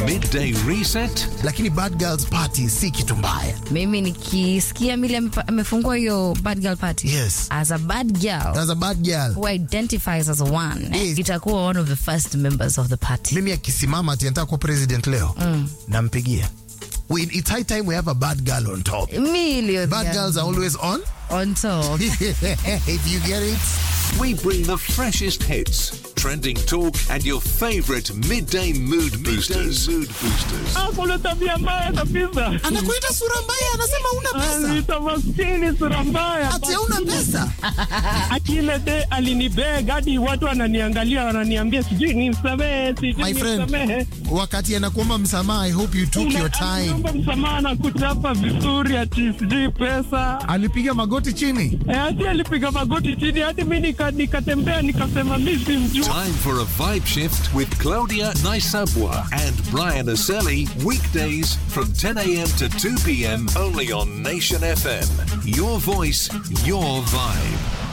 Midday Reset. lakini bad girls party si kitu mbaya mimi nikisikia mili amepa- amefungua hiyo bad girl party Yes. as a bad girl as a bad girl who identifies as a one Yes. itakuwa one of the first members of the party mimi akisimama ati anataka kuwa president leo nampigia we, it's high time we have a bad girl on top million bad girls are always on on top if you get it We bring the freshest hits, trending talk, and your favorite midday mood boosters. mood boosters. Kuna tabia mbaya kabisa. anakuita sura mbaya anasema una pesa Anaita maskini sura mbaya. ati hauna pesa Akile de alinibeg hadi watu wananiangalia wananiambia sijui nimsamehe, sijui my friend nimsamehe. wakati anakuomba msamaha i hope you took your time Naomba msamaha na kuchapa vizuri ati sijui pesa. alipiga magoti chini Eh, hadi alipiga magoti chini hadi mi nika- nikatembea nikasema mi simjui. Time for a vibe shift with Claudia Naisabwa and Brian Aselli, weekdays from 10 a.m. to 2 p.m. only on Nation FM. Your voice, your vibe.